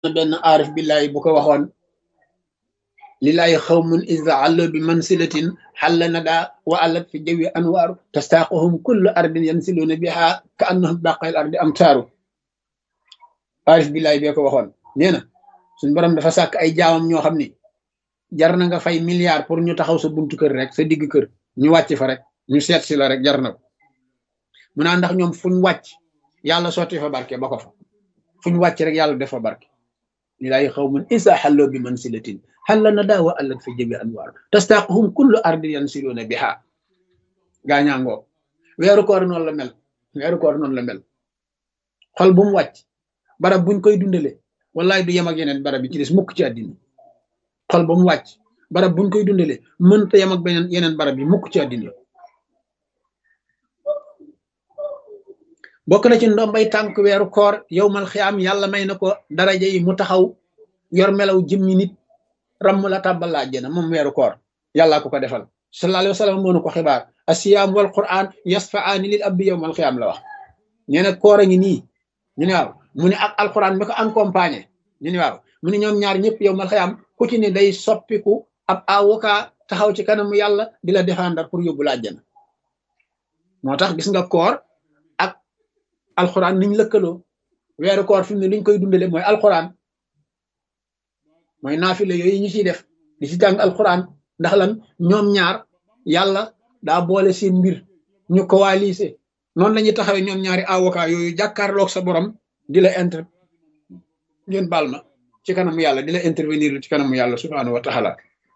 na benn aarif billahi bu ko waxoon lillahi xawmun iza allo bi mansilatin xalla nada wa allat fi jawi anwaaru tastaaquhum kullu ardin yansiluuna biha ka annahum baqayl ardi am taaru aarif billahi bee ko waxoon nee na suñ borom dafa sàkk ay jaamam ñoo xam ni jar na nga fay milliard pour ñu taxaw sa buntu kër rek sa digg kër ñu wàcc fa rek ñu seet si la rek jar na ko mu naa ndax ñoom fuñ wàcc yàlla sotti fa barke ba ko fa fuñ wàcc rek yàlla def fa barke lilaay xawmun isa xalloo bi mansilatin xalla na daa wa allat fi jabi anwaar tastaaquhum kullu ardin yansiluuna biha gaañaangoo weeru koor noonu la mel weeru koor noonu la mel xol bu mu wàcc barab buñ koy dundale wallaay du yem ak yeneen barab yi ci des mukk ci àddina xol ba mu wàcc barab buñ koy dundale mënta yem ak beneen yeneen barab yi mukk ci àddina bokk na ci ndombay tànk weeru koor yow mal xiyaam yàlla may na ko daraja yi mu taxaw yor melaw jëmmi nit ramm la tàbbal la àjjana moom weeru koor yàllaa ko ko defal sallallahu alayhi wa sallam moo nu ko xibaar asiyaam wal quran yasfaani lil abdi yow mal xiyaam la wax nee na koor a ngi nii ñu ne waaw mu ne ak alquran mi ko accompagné ñu ne waaw mu ne ñoom ñaar ñëpp yow mal xiyaam ku ci ne day soppiku ab avocat taxaw ci kanamu yàlla di la défendre pour yóbbu la àjjana moo tax gis nga koor ak alquran niñ lëkkaloo weeru koor fi mu ne liñ koy dundale mooy alquran mooy naafile yooyu ñu ciy def di ci jàng alquran ndax lan ñoom ñaar yàlla daa boole seen mbir ñu coalisé noonu la ñuy taxawee ñoom ñaari avocat yooyu jàkkaarloog sa borom di la inter ngeen baal ma ci kanamu yàlla di la intervenir ci kanamu yàlla subhaanahu wa taala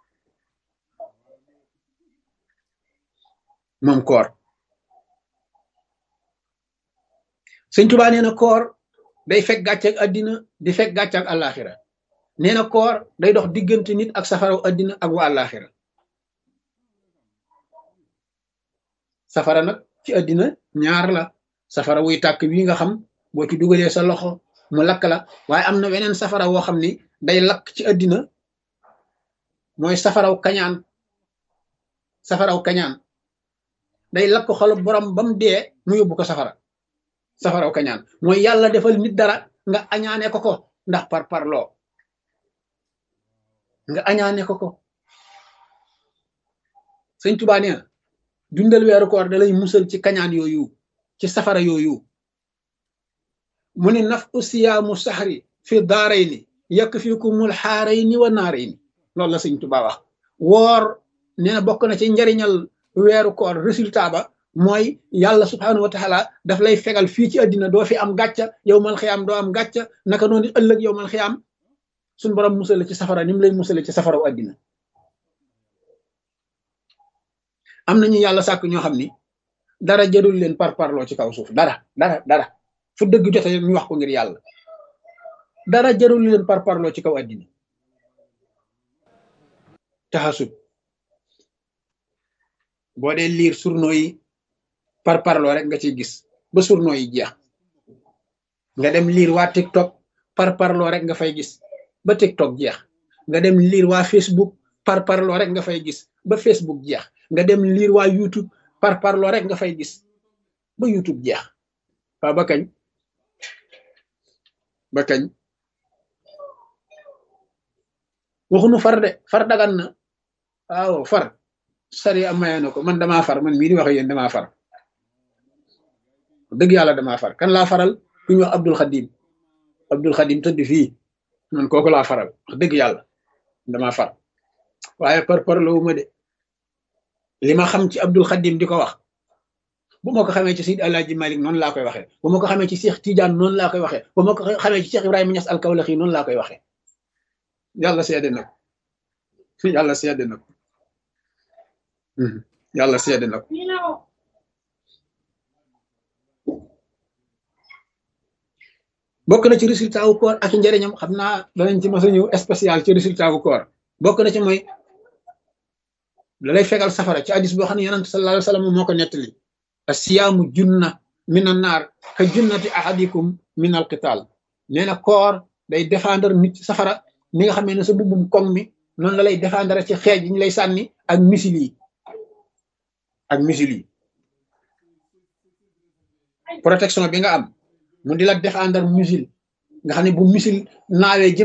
moom koor sëñ Tuubaa nee na koor day fekk gàcce ak àddina di fekk gàcce ak àllaaxira nee na koor day dox diggante nit ak safaraw àddina ak wa àllaaxira safara nag ci àddina ñaar la safara wuy tàkk wi nga xam boo ci dugalee sa loxo mu lakk la waaye am na weneen safara woo xam ni day lakk ci àddina mooy safaraw kañaan safaraw kañaan day lakk xolu borom ba mu dee mu yóbbu ko safara safaraw kañaan mooy yàlla defal nit dara nga añaane ko ko ndax par parloo nga añaane ko ko sëñ Tuubaa nee na dundal weeru koor da lay musal ci kañaan yooyu ci safara yooyu mu ne naf usiyaamu saxri fi daarayni yakfikumul xaarayni wa naarayni loolu la sëñ Tuubaa wax woor nee na bokk na ci njariñal weeru koor résultat ba mooy yàlla subhaanahu wa taala daf lay fegal fii ci àddina doo fi am gàcca yow mal xiyaam doo am gàcca naka noonu ëllëg yow mal xiyaam suñ borom musale ci safara ni mu lay musale ci safaraw àddina am nañu yàlla sàkk ñoo xam ni dara jarul leen par parloo ci kaw suuf dara dara dara fu dëgg jote ñu wax ko ngir yàlla dara jarul leen par parloo ci kaw àddina taxasub boo dee liir surno yi par parloo rek nga ciy gis ba surno yi jeex nga dem liir waa TikTok par parloo rek nga fay gis ba TikTok jeex nga dem liir waa Facebook par parloo rek nga fay gis ba Facebook jeex nga dem liir waa YouTube par parloo rek nga fay gis ba YouTube jeex waa ba kañ ba kañ waxunu far de far dagan na waaw far sari am maye na ko man damaa far man mii di wax yéen damaa far dëgg yàlla damaa far kan laa faral ku ñu wax Abdul Xadim Abdul Xadim tëdd fii man kooku laa faral wax dëgg yàlla damaa far waaye par par la ma de li ma xam ci Abdul Xadim di ko wax bu ma ko xamee ci Seydi Alaaji Malik noonu laa koy waxee bu ma ko xamee ci Cheikh Tidiane noonu laa koy waxee bu ma ko xamee ci Cheikh Ibrahima Niass al-Kawlaxi noonu laa koy waxee yàlla seede na ko yàlla seede na ko yàlla seede na ko bokk na ci résultat wu koor ak njëriñam xam naa danañ ci mos a ñëw spécial ci résultat wu koor bokk na ci mooy da lay fegal safara ci hadis boo xam ne yonent sallallahu alayhi wa sallam moo ko nettali asiyaamu junna min an naar ka junnati ahadikum min al qital nee na koor day défendre nit ci safara ni nga xamee ne sa bubbum koŋ mi noonu la lay défendre ci xeej yi ñu lay sànni ak misil yi ak misil yi protection bi nga am mu di la défendre missile nga xam ne bu misil naawee jëm